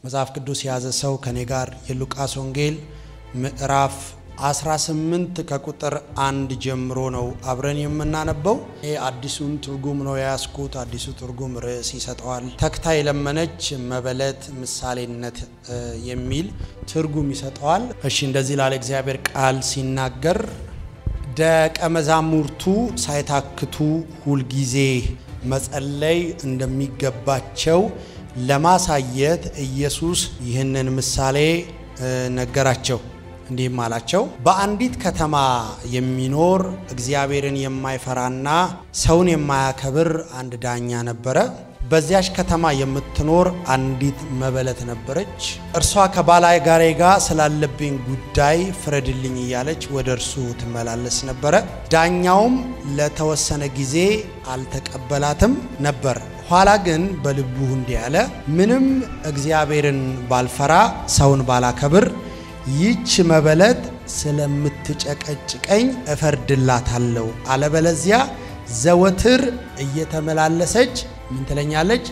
መጽሐፍ ቅዱስ የያዘ ሰው ከኔ ጋር የሉቃስ ወንጌል ምዕራፍ 18 ከቁጥር አንድ ጀምሮ ነው አብረን የምናነበው። ይህ አዲሱን ትርጉም ነው የያዝኩት። አዲሱ ትርጉም ርዕስ ይሰጠዋል። ተግታ የለመነች መበለት ምሳሌነት የሚል ትርጉም ይሰጠዋል። እሺ እንደዚህ ላለ እግዚአብሔር ቃል ሲናገር ደቀ መዛሙርቱ ሳይታክቱ ሁልጊዜ መጸለይ እንደሚገባቸው ለማሳየት ኢየሱስ ይህንን ምሳሌ ነገራቸው። እንዲህም አላቸው፣ በአንዲት ከተማ የሚኖር እግዚአብሔርን የማይፈራና ሰውን የማያከብር አንድ ዳኛ ነበረ። በዚያች ከተማ የምትኖር አንዲት መበለት ነበረች። እርሷ ከባላጋሬ ጋር ስላለብኝ ጉዳይ ፍረድልኝ እያለች ወደ እርሱ ትመላለስ ነበረ። ዳኛውም ለተወሰነ ጊዜ አልተቀበላትም ነበር። ኋላ ግን በልቡ እንዲህ አለ፣ ምንም እግዚአብሔርን ባልፈራ ሰውን ባላከብር ይህች መበለት ስለምትጨቀጭቀኝ እፈርድላታለሁ። አለበለዚያ ዘወትር እየተመላለሰች ምን ትለኛለች?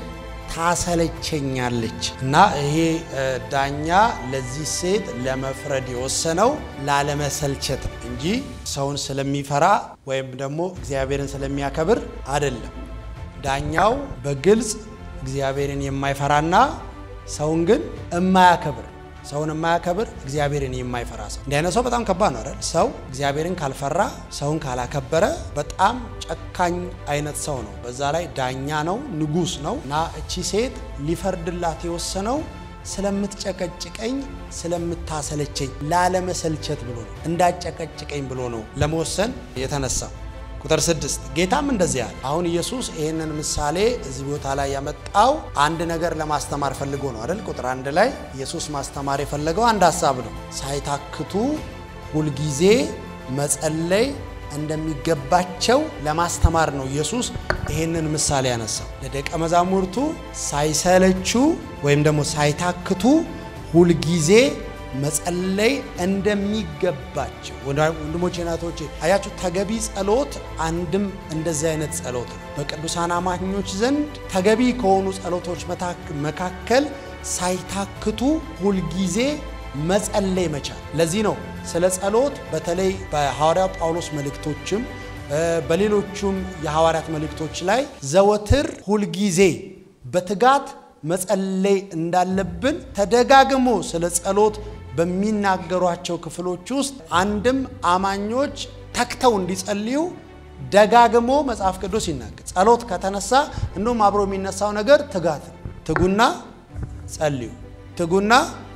ታሰለቸኛለች። እና ይሄ ዳኛ ለዚህ ሴት ለመፍረድ የወሰነው ላለመሰልቸት እንጂ ሰውን ስለሚፈራ ወይም ደግሞ እግዚአብሔርን ስለሚያከብር አይደለም። ዳኛው በግልጽ እግዚአብሔርን የማይፈራና ሰውን ግን የማያከብር ሰውን የማያከብር እግዚአብሔርን የማይፈራ ሰው እንዲህ አይነት ሰው በጣም ከባድ ነው አይደል? ሰው እግዚአብሔርን ካልፈራ ሰውን ካላከበረ በጣም ጨካኝ አይነት ሰው ነው። በዛ ላይ ዳኛ ነው፣ ንጉሥ ነው። እና እቺ ሴት ሊፈርድላት የወሰነው ስለምትጨቀጭቀኝ፣ ስለምታሰለቸኝ ላለመሰልቸት ብሎ ነው። እንዳጨቀጭቀኝ ብሎ ነው ለመወሰን የተነሳው። ቁጥር ስድስት ጌታም እንደዚህ አለ። አሁን ኢየሱስ ይህንን ምሳሌ እዚህ ቦታ ላይ ያመጣው አንድ ነገር ለማስተማር ፈልጎ ነው አይደል? ቁጥር አንድ ላይ ኢየሱስ ማስተማር የፈለገው አንድ ሀሳብ ነው። ሳይታክቱ ሁልጊዜ መጸለይ እንደሚገባቸው ለማስተማር ነው ኢየሱስ ይህንን ምሳሌ ያነሳው። ለደቀ መዛሙርቱ ሳይሰለቹ ወይም ደግሞ ሳይታክቱ ሁልጊዜ መጸለይ እንደሚገባቸው ወንድሞቼ ናቶቼ፣ አያችሁ ተገቢ ጸሎት አንድም እንደዚህ አይነት ጸሎት ነው። በቅዱሳን አማኞች ዘንድ ተገቢ ከሆኑ ጸሎቶች መካከል ሳይታክቱ ሁልጊዜ መጸለይ መቻል። ለዚህ ነው ስለ ጸሎት በተለይ በሐዋርያው ጳውሎስ መልእክቶችም በሌሎቹም የሐዋርያት መልእክቶች ላይ ዘወትር ሁልጊዜ በትጋት መጸለይ እንዳለብን ተደጋግሞ ስለ ጸሎት በሚናገሯቸው ክፍሎች ውስጥ አንድም አማኞች ተግተው እንዲጸልዩ ደጋግሞ መጽሐፍ ቅዱስ ይናገር። ጸሎት ከተነሳ እንዲሁም አብሮ የሚነሳው ነገር ትጋት ነው። ትጉና ጸልዩ፣ ትጉና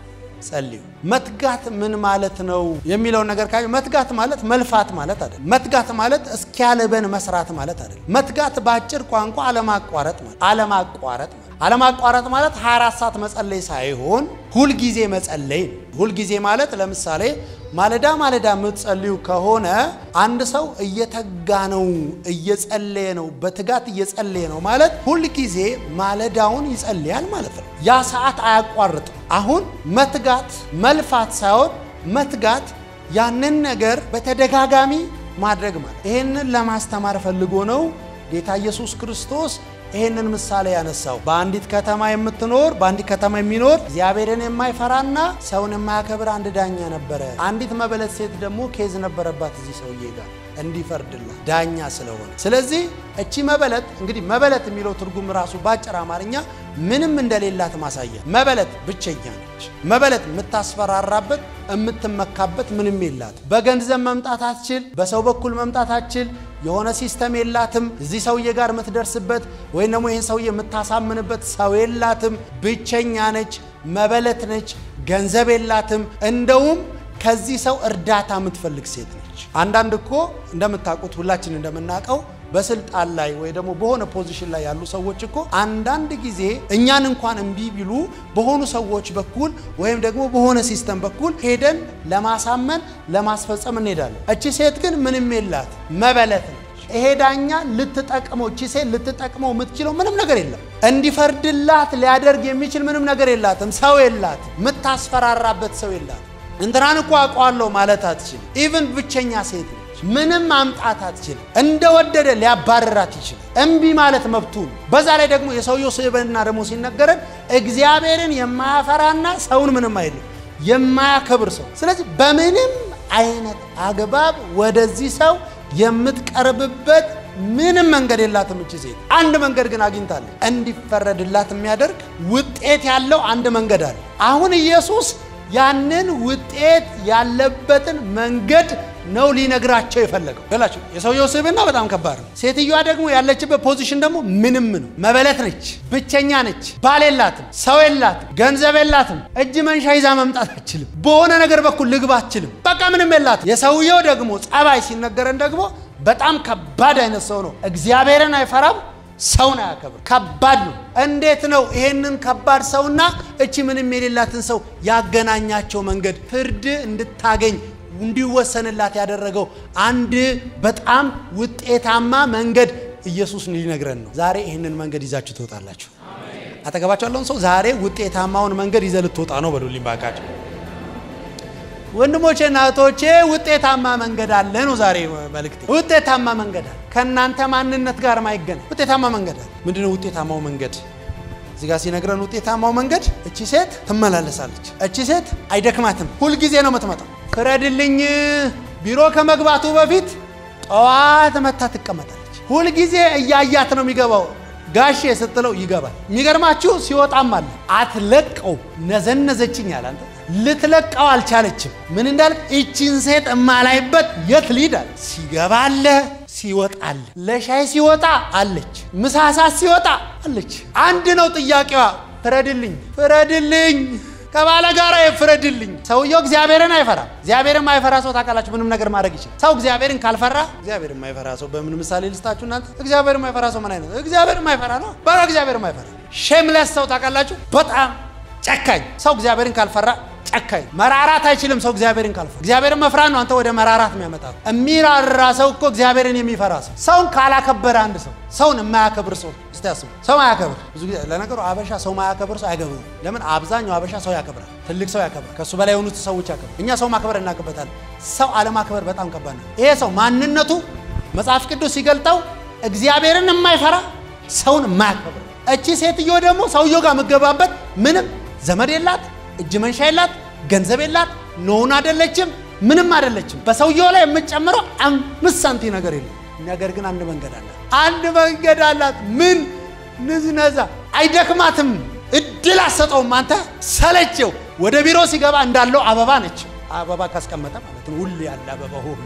ጸልዩ። መትጋት ምን ማለት ነው የሚለውን ነገር ካዩ መትጋት ማለት መልፋት ማለት አይደለም። መትጋት ማለት እስኪያልበን መስራት ማለት አይደለም። መትጋት በአጭር ቋንቋ አለማቋረጥ ማለት አለማቋረጥ ማለት አለማቋረጥ ማለት 24 ሰዓት መጸለይ ሳይሆን ሁልጊዜ መጸለይ ነው። ሁልጊዜ ማለት ለምሳሌ ማለዳ ማለዳ የምትጸልዩ ከሆነ አንድ ሰው እየተጋ ነው፣ እየጸለየ ነው፣ በትጋት እየጸለየ ነው ማለት ሁልጊዜ ማለዳውን ይጸልያል ማለት ነው። ያ ሰዓት አያቋርጥም። አሁን መትጋት መልፋት ሳይሆን መትጋት ያንን ነገር በተደጋጋሚ ማድረግ ማለት ይህንን ለማስተማር ፈልጎ ነው ጌታ ኢየሱስ ክርስቶስ ይህንን ምሳሌ ያነሳው በአንዲት ከተማ የምትኖር በአንዲት ከተማ የሚኖር እግዚአብሔርን የማይፈራና ሰውን የማያከብር አንድ ዳኛ ነበረ። አንዲት መበለት ሴት ደግሞ ኬዝ ነበረባት እዚህ ሰውዬ ጋር እንዲፈርድላት ዳኛ ስለሆነ። ስለዚህ እቺ መበለት እንግዲህ መበለት የሚለው ትርጉም ራሱ በአጭር አማርኛ ምንም እንደሌላት ማሳያ። መበለት ብቸኛ ነች። መበለት የምታስፈራራበት የምትመካበት ምንም የላት። በገንዘብ መምጣት አትችል፣ በሰው በኩል መምጣት አትችል። የሆነ ሲስተም የላትም። እዚህ ሰውዬ ጋር የምትደርስበት ወይም ደግሞ ይህን ሰውዬ የምታሳምንበት ሰው የላትም። ብቸኛ ነች፣ መበለት ነች፣ ገንዘብ የላትም። እንደውም ከዚህ ሰው እርዳታ የምትፈልግ ሴት ነች። አንዳንድ እኮ እንደምታውቁት ሁላችን እንደምናውቀው በስልጣን ላይ ወይ ደግሞ በሆነ ፖዚሽን ላይ ያሉ ሰዎች እኮ አንዳንድ ጊዜ እኛን እንኳን እምቢ ቢሉ በሆኑ ሰዎች በኩል ወይም ደግሞ በሆነ ሲስተም በኩል ሄደን ለማሳመን ለማስፈጸም እንሄዳለን። እቺ ሴት ግን ምንም የላት መበለት ነች። ይሄ ዳኛ ልትጠቅመው እቺ ሴት ልትጠቅመው የምትችለው ምንም ነገር የለም። እንዲፈርድላት ሊያደርግ የሚችል ምንም ነገር የላትም። ሰው የላትም። የምታስፈራራበት ሰው የላትም። እንትናን እኮ አውቀዋለሁ ማለት አትችልም። ኢቭን ብቸኛ ሴት ነች። ትችላለች። ምንም ማምጣት አትችልም። እንደወደደ ሊያባረራት ይችላል። እምቢ ማለት መብቱ ነው። በዛ ላይ ደግሞ የሰውየው ስብዕና ደግሞ ሲነገረን እግዚአብሔርን የማያፈራና ሰውን ምንም አይልም የማያከብር ሰው። ስለዚህ በምንም አይነት አግባብ ወደዚህ ሰው የምትቀርብበት ምንም መንገድ የላትም። እቺ ሴት አንድ መንገድ ግን አግኝታለች። እንዲፈረድላት የሚያደርግ ውጤት ያለው አንድ መንገድ አለ። አሁን ኢየሱስ ያንን ውጤት ያለበትን መንገድ ነው ሊነግራቸው የፈለገው ገላቸው። የሰውየው ስብዕና በጣም ከባድ ነው። ሴትዮዋ ደግሞ ያለችበት ፖዚሽን ደግሞ ምንም ነው። መበለት ነች፣ ብቸኛ ነች፣ ባል የላትም፣ ሰው የላትም፣ ገንዘብ የላትም፣ እጅ መንሻ ይዛ መምጣት አትችልም፣ በሆነ ነገር በኩል ልግባ አትችልም። በቃ ምንም የላትም። የሰውየው ደግሞ ጸባይ ሲነገረን ደግሞ በጣም ከባድ አይነት ሰው ነው። እግዚአብሔርን አይፈራም፣ ሰውን አያከብር። ከባድ ነው። እንዴት ነው ይሄንን ከባድ ሰውና እቺ ምንም የሌላትን ሰው ያገናኛቸው መንገድ ፍርድ እንድታገኝ እንዲወሰንላት ያደረገው አንድ በጣም ውጤታማ መንገድ ኢየሱስ ሊነግረን ነው። ዛሬ ይህንን መንገድ ይዛችሁ ትወጣላችሁ። አጠገባቸው ያለውን ሰው ዛሬ ውጤታማውን መንገድ ይዘህ ልትወጣ ነው በሉልኝ ባካቸው። ወንድሞቼና እህቶቼ ውጤታማ መንገድ አለ ነው ዛሬ መልእክቴ። ውጤታማ መንገድ አለ፣ ከእናንተ ማንነት ጋር ማይገናኝ ውጤታማ መንገድ አለ። ምንድነው ውጤታማው መንገድ? እዚህ ጋር ሲነግረን ውጤታማው መንገድ እቺ ሴት ትመላለሳለች። እቺ ሴት አይደክማትም፣ ሁልጊዜ ነው የምትመጣው። ፍረድልኝ ቢሮ ከመግባቱ በፊት ጠዋት መታ ትቀመጣለች። ሁልጊዜ እያያት ነው የሚገባው። ጋሼ ስትለው ይገባል። የሚገርማችሁ ሲወጣም አለ አትለቀው። ነዘነዘችኝ አለ አንተ ልትለቀው አልቻለችም። ምን እንዳለ እቺን ሴት እማላይበት የት ሊዳል ሲገባ አለ ሲወጣ አለ። ለሻይ ሲወጣ አለች፣ ምሳሳት ሲወጣ አለች። አንድ ነው ጥያቄዋ፣ ፍረድልኝ፣ ፍረድልኝ ከባለ ጋራ ፍረድልኝ። ሰውየው እግዚአብሔርን አይፈራም። እግዚአብሔርን የማይፈራ ሰው ታውቃላችሁ፣ ምንም ነገር ማድረግ ይችላል። ሰው እግዚአብሔርን ካልፈራ እግዚአብሔር የማይፈራ ሰው በምን ምሳሌ ልስጣችሁ እናንተ? እግዚአብሔር የማይፈራ ሰው ምን አይነት እግዚአብሔር የማይፈራ ነው? በቃ እግዚአብሔር የማይፈራ ሼምለስ ሰው ታውቃላችሁ፣ በጣም ጨካኝ ሰው እግዚአብሔርን ካልፈራ ጨካኝ መራራት አይችልም። ሰው እግዚአብሔርን ካልፈራ እግዚአብሔርን መፍራት ነው አንተ ወደ መራራት የሚያመጣ የሚራራ ሰው እኮ እግዚአብሔርን የሚፈራ ሰው ሰውን ካላከበረ አንድ ሰው ሰውን የማያከብር ሰው እስቲ ያስቡ። ሰው ማያከብር ብዙ ጊዜ ለነገሩ አበሻ ሰው ማያከብር ሰው አይገቡም። ለምን አብዛኛው አበሻ ሰው ያከብራል። ትልቅ ሰው ያከብራል። ከእሱ በላይ የሆኑት ሰዎች ያከብራል። እኛ ሰው ማክበር እናውቅበታለን። ሰው አለማክበር በጣም ከባድ ነው። ይሄ ሰው ማንነቱ መጽሐፍ ቅዱስ ሲገልጠው እግዚአብሔርን የማይፈራ ሰውን የማያከብር እቺ ሴትዮ ደግሞ ሰውየው ጋር የምገባበት ምንም ዘመድ የላት እጅ መንሻ የላት፣ ገንዘብ የላት፣ ኖውን አይደለችም፣ ምንም አይደለችም። በሰውየው ላይ የምትጨምረው አምስት ሳንቲ ነገር የለም። ነገር ግን አንድ መንገድ አላት፣ አንድ መንገድ አላት። ምን ንዝነዛ አይደክማትም፣ እድል አሰጠውም። አንተ ሰለቸው። ወደ ቢሮ ሲገባ እንዳለው አበባ ነች። አበባ ካስቀመጠ ማለት ነው። ሁሌ ያለ አበባ ሁሉ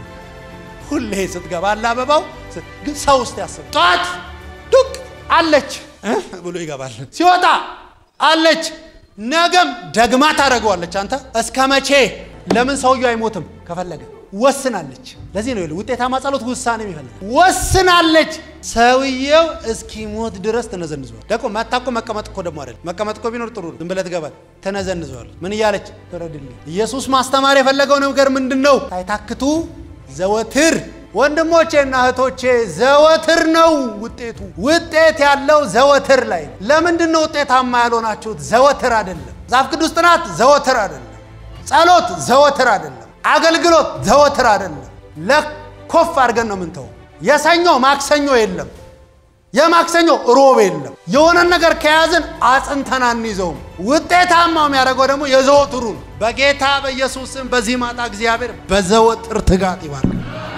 ሁሌ ስትገባ አለ አበባው። ግን ሰው ውስጥ ያስብ ጠዋት ዱቅ አለች ብሎ ይገባል። ሲወጣ አለች ነገም ደግማ ታደርገዋለች። አንተ እስከ መቼ? ለምን ሰውየው አይሞትም? ከፈለገ ወስናለች። ለዚህ ነው ውጤታማ ጸሎት ውሳኔ የሚፈልግ ወስናለች። ሰውየው እስኪሞት ድረስ ትነዘንዘዋል። ደግሞ መታ እኮ መቀመጥ እኮ ደግሞ አይደለም። መቀመጥ እኮ ቢኖር ጥሩ ነው። ዝም ብለህ ትገባል። ትነዘንዘዋል። ምን እያለች ፍረድልኝ። ኢየሱስ ማስተማር የፈለገው ነገር ምንድን ነው? ሳይታክቱ ዘወትር ወንድሞቼና እህቶቼ ዘወትር ነው ውጤቱ። ውጤት ያለው ዘወትር ላይ ነው። ለምንድን ነው ውጤታማ ያልሆናችሁት? ዘወትር አይደለም። መጽሐፍ ቅዱስ ጥናት ዘወትር አይደለም። ጸሎት ዘወትር አይደለም። አገልግሎት ዘወትር አይደለም። ለኮፍ አድርገን ነው ምንተው። የሰኞ ማክሰኞ የለም። የማክሰኞ ሮብ የለም። የሆነን ነገር ከያዝን አጽንተን አንይዘውም። ውጤታማው የሚያደርገው ደግሞ የዘወትሩ ነው። በጌታ በኢየሱስም በዚህ ማታ እግዚአብሔር በዘወትር ትጋት ይባርክ።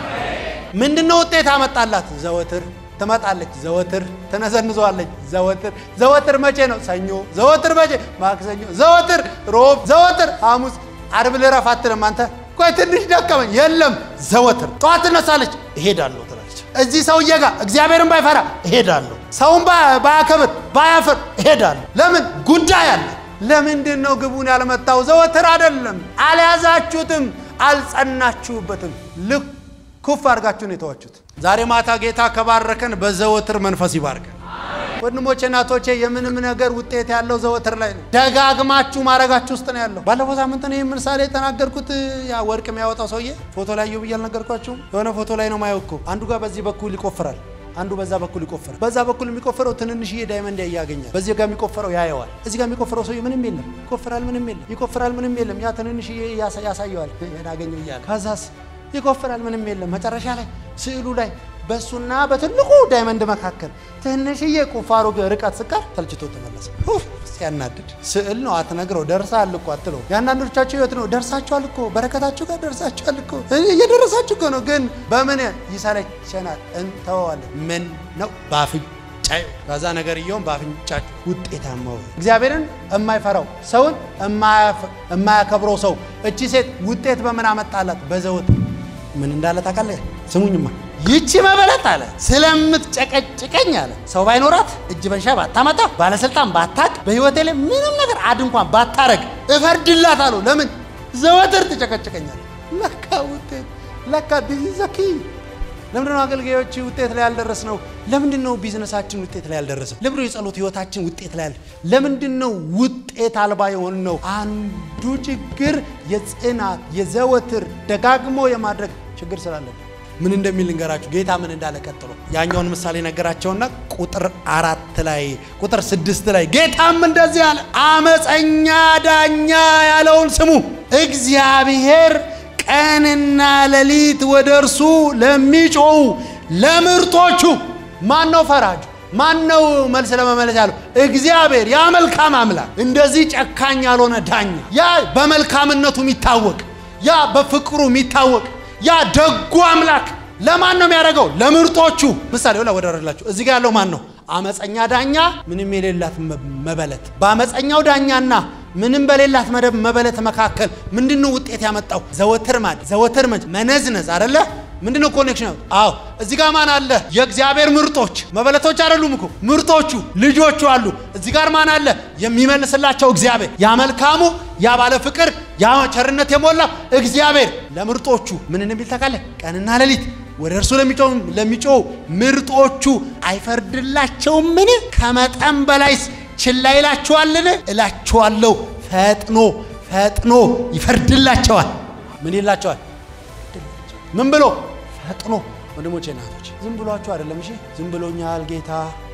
ምንድነው ውጤት አመጣላት? ዘወትር ትመጣለች፣ ዘወትር ትነዘንዘዋለች፣ ዘወትር ዘወትር መቼ ነው? ሰኞ፣ ዘወትር መቼ? ማክሰኞ፣ ዘወትር ሮብ፣ ዘወትር ሐሙስ። አርብ ልረፍ አትልም አንተ። ቆይ ትንሽ ደከመኝ፣ የለም ዘወትር። ጠዋት ትነሳለች፣ እሄዳለሁ ትላለች። እዚህ ሰውዬ ጋር እግዚአብሔርን ባይፈራ እሄዳለሁ፣ ሰውን ባያከብር ባያፍር እሄዳለሁ። ለምን? ጉዳይ አለ። ለምንድን ነው ግቡን ያልመታው? ዘወትር አይደለም። አልያዛችሁትም፣ አልጸናችሁበትም። ልክ ኩፍ አድርጋችሁ ነው የተዋችሁት። ዛሬ ማታ ጌታ ከባረከን በዘወትር መንፈስ ይባርከን። ወንድሞቼ እናቶቼ፣ የምንም ነገር ውጤት ያለው ዘወትር ላይ ነው። ደጋግማችሁ ማድረጋችሁ ውስጥ ነው ያለው። ባለፈው ሳምንት ነው ይህ ምሳሌ የተናገርኩት። ያ ወርቅ የሚያወጣው ሰውዬ ፎቶ ላይ ዩ ብዬ አልነገርኳችሁም? የሆነ ፎቶ ላይ ነው ማየው እኮ አንዱ ጋር በዚህ በኩል ይቆፍራል፣ አንዱ በዛ በኩል ይቆፍራል። በዛ በኩል የሚቆፍረው ትንንሽዬ ዳይመንድ ያገኛል። በዚህ ጋር የሚቆፍረው ያየዋል። እዚህ ጋር የሚቆፍረው ሰውዬ ምንም የለም፣ ይቆፍራል፣ ምንም የለም፣ ይቆፍራል፣ ምንም የለም። ያ ትንንሽዬ ያሳየዋል፣ ያገኘው እያለ ከዛስ ይቆፍራል፣ ምንም የለም። መጨረሻ ላይ ስዕሉ ላይ በእሱና በትልቁ ዳይመንድ መካከል ትንሽዬ ቁፋሮ ርቀት ስቀር ተልችቶ ተመለሰ። ኡፍ፣ ሲያናድድ ስዕል ነው አትነግረው። ደርሰሃል እኮ አትለው። የአንዳንዶቻቸው ህይወት ነው። ደርሳችኋል እኮ በረከታችሁ ጋር ደርሳችኋል እኮ እየደረሳችሁ እኮ ነው። ግን በምን ይሰለቸናል፣ እንተወዋለን። ምን ነው በአፍንጫዩ ከዛ ነገርየውም በአፍንጫችሁ ውጤታማ ሆይ እግዚአብሔርን የማይፈራው ሰውን የማያከብረው ሰው እቺ ሴት ውጤት በምን አመጣላት? በዘወት ምን እንዳለ ታውቃለህ? ስሙኝማ ይቺ መበለት አለ ስለምትጨቀጭቀኝ አለ ሰው ባይኖራት እጅ መንሻ ባታመጣ ባለስልጣን ባታቅ በህይወቴ ላይ ምንም ነገር አድ እንኳን ባታረግ እፈርድላት አለው። ለምን ዘወትር ትጨቀጭቀኛል? ለካ ውጤት ለካ ዲዚዘኪ ለምንድን ነው አገልጋዮች ውጤት ላይ ያልደረስ ነው? ለምንድን ነው ቢዝነሳችን ውጤት ላይ ያልደረሰው? ለምንድን ነው የጸሎት ህይወታችን ውጤት ላይ ያል ለምንድን ነው ውጤት አልባ የሆን ነው? አንዱ ችግር የጽናት የዘወትር ደጋግሞ የማድረግ ችግር ስላለብን ምን እንደሚል ልንገራችሁ። ጌታ ምን እንዳለ ቀጥሎ ያኛውን ምሳሌ ነገራቸውና ቁጥር አራት ላይ ቁጥር ስድስት ላይ ጌታም እንደዚህ አለ፣ አመፀኛ ዳኛ ያለውን ስሙ። እግዚአብሔር ቀንና ሌሊት ወደ እርሱ ለሚጮው ለምርጦቹ ማን ነው ፈራጁ? ማን ነው መልስ ለመመለስ ያለው? እግዚአብሔር ያ መልካም አምላክ፣ እንደዚህ ጨካኝ ያልሆነ ዳኛ፣ ያ በመልካምነቱ የሚታወቅ ያ በፍቅሩ የሚታወቅ ያ ደጉ አምላክ ለማን ነው የሚያደርገው? ለምርጦቹ። ምሳሌ ላ ወደረላችሁ እዚህ ጋር ያለው ማን ነው? አመፀኛ ዳኛ፣ ምንም የሌላት መበለት። በአመፀኛው ዳኛና ምንም በሌላት መደብ መበለት መካከል ምንድነው ውጤት ያመጣው? ዘወትር ማድ ዘወትር መነዝነዝ አይደለ? ምንድነው ኮኔክሽን? አዎ እዚህ ጋር ማን አለ? የእግዚአብሔር ምርጦች መበለቶች አይደሉም እኮ ምርጦቹ ልጆቹ አሉ። እዚህ ጋር ማን አለ? የሚመልስላቸው እግዚአብሔር ያ መልካሙ ያ ባለ ፍቅር ያ ቸርነት የሞላ እግዚአብሔር ለምርጦቹ ምን እንደሚል ታውቃለህ? ቀንና ሌሊት ወደ እርሱ ለሚጮው ምርጦቹ አይፈርድላቸውምን? ከመጠን በላይስ ችላ ይላችኋልን? እላችኋለሁ ፈጥኖ ፈጥኖ ይፈርድላቸዋል። ምን ይላቸዋል? ምን ብሎ ፈጥኖ። ወንድሞቼ እናቶች፣ ዝም ብሏችሁ አይደለም። እሺ ዝም ብሎኛል ጌታ፣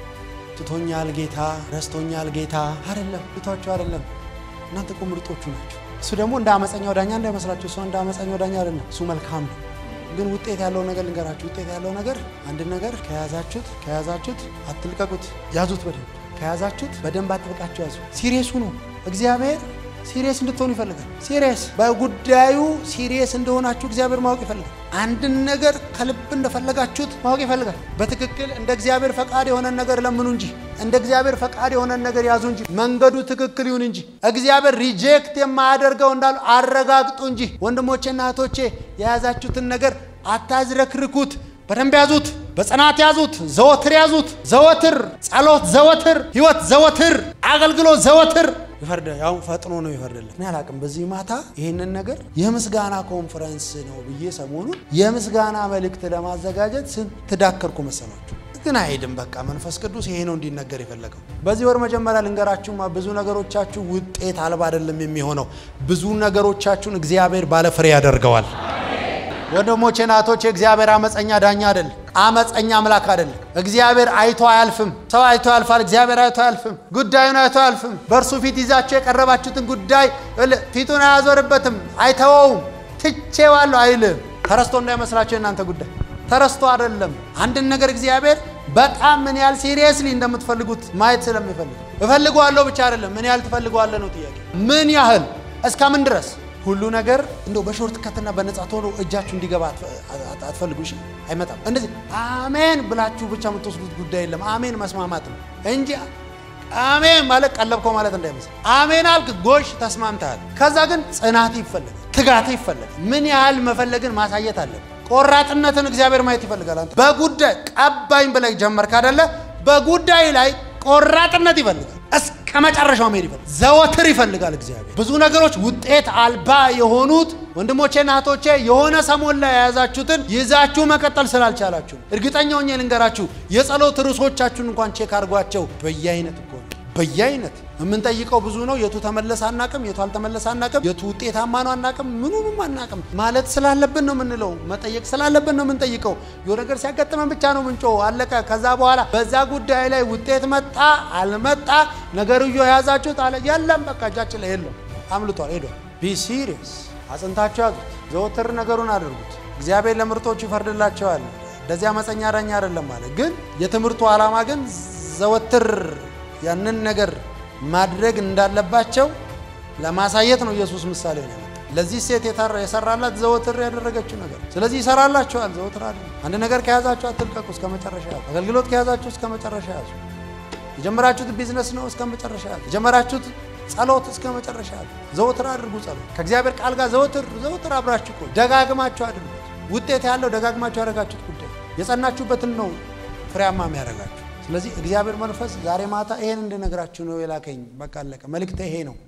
ትቶኛል ጌታ፣ ረስቶኛል ጌታ አይደለም። ትቷችሁ አይደለም። እናንተ እኮ ምርጦቹ ናቸው። እሱ ደግሞ እንደ አመፀኛው ዳኛ እንዳይመስላችሁ። እሱ እንደ አመፀኛው ዳኛ አይደለም። እሱ መልካም ነው። ግን ውጤት ያለው ነገር ልንገራችሁ። ውጤት ያለው ነገር አንድ ነገር ከያዛችሁት ከያዛችሁት አትልቀቁት፣ ያዙት በደንብ ከያዛችሁት በደንብ አጥብቃችሁ ያዙ። ሲሪየሱ ነው እግዚአብሔር ሲሪየስ እንድትሆኑ ይፈልጋል። ሲሪየስ በጉዳዩ ሲሪየስ እንደሆናችሁ እግዚአብሔር ማወቅ ይፈልጋል። አንድን ነገር ከልብ እንደፈለጋችሁት ማወቅ ይፈልጋል። በትክክል እንደ እግዚአብሔር ፈቃድ የሆነን ነገር ለምኑ እንጂ እንደ እግዚአብሔር ፈቃድ የሆነን ነገር ያዙ እንጂ መንገዱ ትክክል ይሁን እንጂ እግዚአብሔር ሪጀክት የማያደርገው እንዳሉ አረጋግጡ እንጂ ወንድሞቼና እህቶቼ የያዛችሁትን ነገር አታዝረክርኩት። በደንብ ያዙት፣ በጽናት ያዙት፣ ዘወትር ያዙት። ዘወትር ጸሎት፣ ዘወትር ህይወት፣ ዘወትር አገልግሎት፣ ዘወትር ይፈርደ ያው ፈጥኖ ነው ይፈርድልን። እኔ አላቅም። በዚህ ማታ ይህንን ነገር የምስጋና ኮንፈረንስ ነው ብዬ ሰሞኑን የምስጋና መልእክት ለማዘጋጀት ስንት ዳከርኩ መሰላችሁ? ግን አይሄድም። በቃ መንፈስ ቅዱስ ይሄ ነው እንዲነገር የፈለገው። በዚህ ወር መጀመሪያ ልንገራችሁማ፣ ብዙ ነገሮቻችሁ ውጤት አልባ አይደለም የሚሆነው። ብዙ ነገሮቻችሁን እግዚአብሔር ባለፍሬ ያደርገዋል። ወንድሞቼ ናቶች፣ እግዚአብሔር አመፀኛ ዳኛ አይደለም። አመፀኛ አምላክ አይደለም። እግዚአብሔር አይቶ አያልፍም። ሰው አይቶ ያልፋል፣ እግዚአብሔር አይቶ አያልፍም። ጉዳዩን አይቶ አያልፍም። በእርሱ ፊት ይዛችሁ የቀረባችሁትን ጉዳይ ፊቱን አያዞርበትም፣ አይተወውም። ትቼዋለሁ አይልም። ተረስቶ እንዳይመስላችሁ የእናንተ ጉዳይ ተረስቶ አይደለም። አንድን ነገር እግዚአብሔር በጣም ምን ያህል ሲሪየስሊ እንደምትፈልጉት ማየት ስለሚፈልግ እፈልገዋለሁ ብቻ አይደለም፣ ምን ያህል ትፈልገዋለህ ነው ጥያቄ። ምን ያህል እስከ ምን ድረስ ሁሉ ነገር እንደው በሾርት ከትና በነጻ ቶሎ እጃችሁ እንዲገባ አትፈልጉ። እሺ፣ አይመጣም። እንደዚህ አሜን ብላችሁ ብቻ የምትወስዱት ጉዳይ የለም። አሜን መስማማት ነው እንጂ አሜን ማለት ቀለብከው ማለት እንዳይመስል። አሜን አልክ፣ ጎሽ ተስማምተሃል። ከዛ ግን ጽናት ይፈለጋል፣ ትጋት ይፈለጋል። ምን ያህል መፈለግን ማሳየት አለብን። ቆራጥነትን እግዚአብሔር ማየት ይፈልጋል። አንተ በጉዳይ ቀባኝ ብለህ ጀመርክ አይደለ? በጉዳይ ላይ ቆራጥነት ይፈልጋል። እስከ መጨረሻው መሄድ ይፈልጋል። ዘወትር ይፈልጋል እግዚአብሔር። ብዙ ነገሮች ውጤት አልባ የሆኑት ወንድሞቼና እህቶቼ የሆነ ሰሞን ላይ የያዛችሁትን ይዛችሁ መቀጠል ስላልቻላችሁ፣ እርግጠኛ ሆኜ ልንገራችሁ የጸሎት ርዕሶቻችሁን እንኳን ቼክ አድርጓቸው። በየአይነት እኮ በየአይነት የምንጠይቀው ብዙ ነው። የቱ ተመለሰ አናቅም፣ የቱ አልተመለሰ አናቅም፣ የቱ ውጤታማ ነው አናቅም፣ ምኑንም አናቅም። ማለት ስላለብን ነው የምንለው፣ መጠየቅ ስላለብን ነው የምንጠይቀው። የሆነ ነገር ሲያጋጥመን ብቻ ነው ምንጮ አለቀ። ከዛ በኋላ በዛ ጉዳይ ላይ ውጤት መጣ አልመጣ ነገርዮ የያዛችሁት አለ የለም፣ በቃ እጃችን ላይ የለም፣ አምልጧል፣ ሄዷል። ቢ ሲሪየስ አጽንታችሁ ያዙት። ዘወትር ነገሩን አድርጉት። እግዚአብሔር ለምርጦቹ ይፈርድላቸዋል። እንደዚህ አመፀኛ ዳኛ አይደለም ማለት ግን የትምህርቱ ዓላማ ግን ዘወትር ያንን ነገር ማድረግ እንዳለባቸው ለማሳየት ነው። ኢየሱስ ምሳሌ ነው። ለዚህ ሴት የሰራላት ዘወትር ያደረገችው ነገር። ስለዚህ ይሰራላችኋል። ዘወትር አለ። አንድ ነገር ከያዛችሁ አትልቀቁ፣ እስከ መጨረሻ ያዙ። አገልግሎት ከያዛችሁ እስከ መጨረሻ ያዙ። የጀመራችሁት ቢዝነስ ነው፣ እስከ መጨረሻ ያዙ። የጀመራችሁት ጸሎት እስከ መጨረሻ ያዙ። ዘወትር አድርጉ ጸሎት ከእግዚአብሔር ቃል ጋር ዘወትር ዘወትር አብራችሁ ቆዩ። ደጋግማችሁ አድርጉት። ውጤት ያለው ደጋግማችሁ ያደረጋችሁት ጉዳይ የጸናችሁበትን ነው ፍሬያማ የሚያደርጋችሁ። ስለዚህ እግዚአብሔር መንፈስ ዛሬ ማታ ይሄን እንድነግራችሁ ነው የላከኝ። በቃ አለቀ። መልእክት ይሄ ነው።